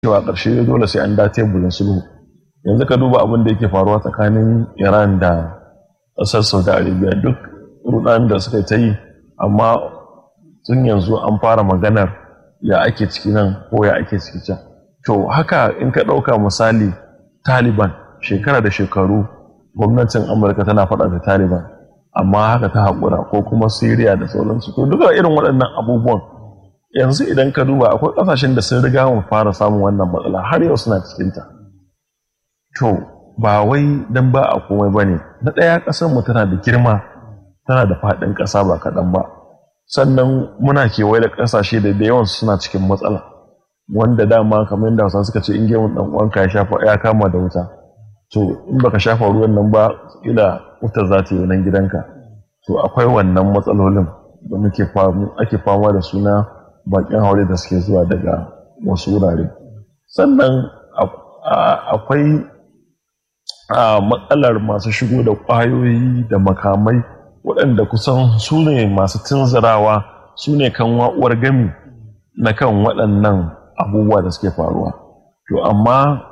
cewa ƙarshe dole sai an da teburin sulhu yanzu ka duba abin da yake faruwa tsakanin iran da ƙasar saudi arabia duk rudan da suka ta yi amma tun yanzu an fara maganar ya ake ciki nan ko ya ake ciki can to haka in ka ɗauka misali taliban shekara da shekaru gwamnatin amurka tana faɗa da taliban amma haka ta haƙura ko kuma syria da sauransu to duka irin waɗannan abubuwan yanzu idan ka duba akwai ƙasashen da sun riga mu fara samun wannan matsala har yau suna cikinta to ba wai dan ba a komai ba ne na ɗaya ƙasar mu tana da girma tana da faɗin ƙasa ba kaɗan ba sannan muna kewaye da ƙasashe da da yawan suna cikin matsala wanda dama kamar yadda hausa suka ce in gemun ɗan uwanka ya shafa ya kama da wuta to in baka shafa ruwan nan ba ila wutar za ta yi nan gidanka to akwai wannan matsalolin da muke ake fama da suna bakin haure da suke zuwa daga wasu wurare sannan akwai matsalar masu shigo da ƙwayoyi da makamai waɗanda kusan su ne masu tunzurawa su ne kan wa'uwar gami na kan waɗannan abubuwa da suke faruwa to amma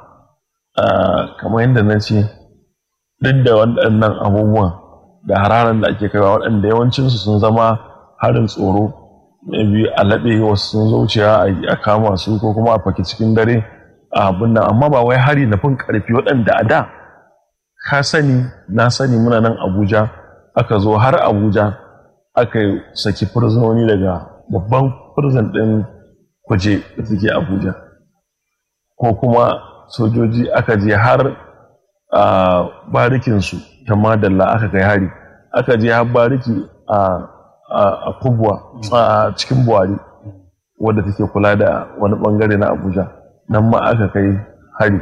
kamar yadda na ce duk da waɗannan abubuwan da hararan da ake kaiwa waɗanda yawancinsu sun zama harin tsoro biyu a laɓe wasu sun zuciya a kama su ko kuma a faki cikin dare a abin nan amma ba wai hari na fin ƙarfi waɗanda a da ka sani na sani muna nan abuja aka zo har abuja aka saki firzononi daga babban firzon ɗin kuje da suke abuja ko kuma sojoji aka je har a barikinsu ta madalla aka kai hari aka je har bariki a kubwa a cikin buhari wadda take kula da wani bangare na abuja nan ma aka kai hari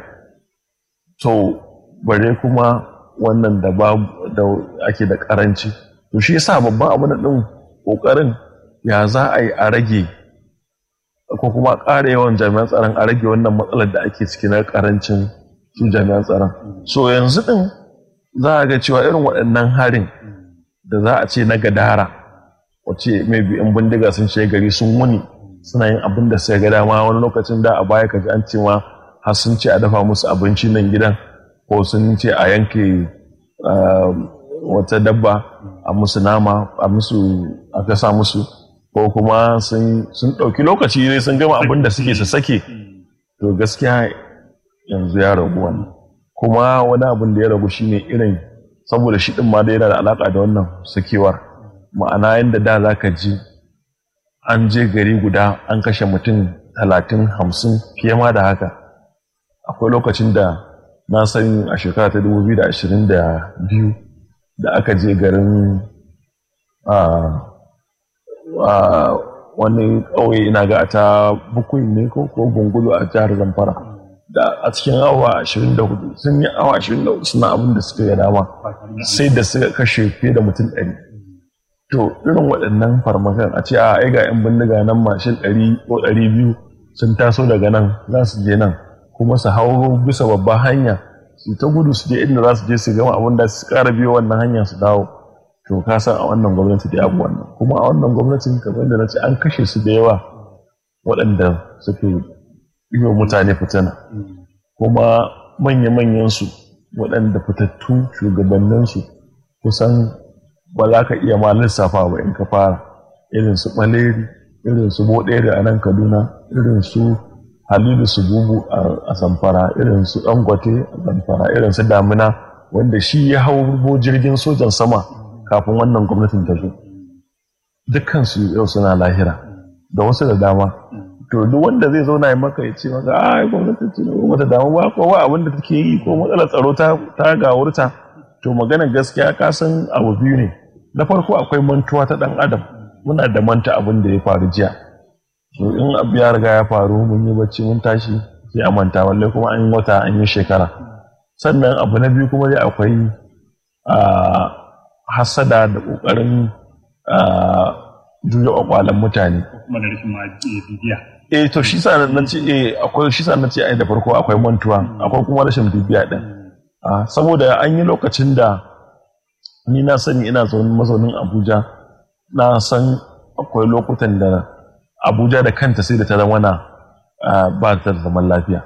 to bare kuma wannan da da ake da karanci to shi yasa babban abu din kokarin ya za a yi a rage ko kuma ƙara yawan jami'an tsaron a rage wannan matsalar da ake ciki na karancin su jami'an tsaron so yanzu din za a ga cewa irin waɗannan harin da za a ce na gadara wace mai in bindiga sun shiga gari sun wuni suna yin abin da sai ga dama wani lokacin da a baya ka ji an ce ma har sun ce a dafa musu abinci nan gidan ko sun ce a yanke wata dabba a musu nama a musu a gasa musu ko kuma sun ɗauki lokaci ne sun gama abin da suke su sake to gaskiya yanzu ya ragu wannan kuma wani abin da ya ragu shine irin saboda shi ɗin ma da yana da alaƙa da wannan sakewar ma'ana yadda da za ka ji an je gari guda an kashe mutum talatin hamsin fiye ma da haka akwai lokacin da na sani a shekara ta 2022 da aka je garin wani ƙauye ina ga ta bukui ne ko gungulu a jihar zamfara da a cikin awa 24 sun yi awa 24 suna abin da suka yi dama sai da suka kashe fiye da mutum 100 to irin waɗannan farmakan a ce a ai ga 'yan bindiga nan mashin 100 ko 200 sun taso daga nan za su je nan kuma su hau bisa babban hanya su ta gudu su je inda za su je su gama abin da su ƙara biyo wannan hanya su dawo to ka san a wannan gwamnati da abu wannan kuma a wannan gwamnatin kamar da na ce an kashe su da yawa waɗanda suke yi wa mutane fitina kuma manya-manyan su waɗanda fitattu shugabanninsu kusan ba za ka iya ma lissafa ba in ka fara irin su ɓaleri irin su boɗere a nan kaduna irin su halilu su bubu a zamfara irin su dangote a zamfara irin su damina wanda shi ya hau jirgin sojan sama kafin wannan gwamnatin ta zo dukkansu yau suna lahira da wasu da dama to duk wanda zai zauna ya maka ya ce maka a gwamnatin ce ko mata damu ba ko ba abin da take yi ko matsalar tsaro ta gawurta to maganar gaskiya ka san abu biyu ne na farko akwai mantuwa ta dan adam muna da manta abin da ya faru jiya to in abu ya riga ya faru mun yi bacci mun tashi sai a manta walle kuma an yi wata an yi shekara sannan abu na biyu kuma dai akwai hasada da ƙoƙarin juya ƙwaƙwalen mutane kuma da rashin bibiya eh to shi sa na ce eh akwai shi sa na ce ai da farko akwai mantuwa akwai kuma rashin bibiya din saboda an yi lokacin da ni na sani ina zaune mazaunin Abuja na san akwai lokutan da Abuja da kanta sai da ta zama na ba ta da zaman lafiya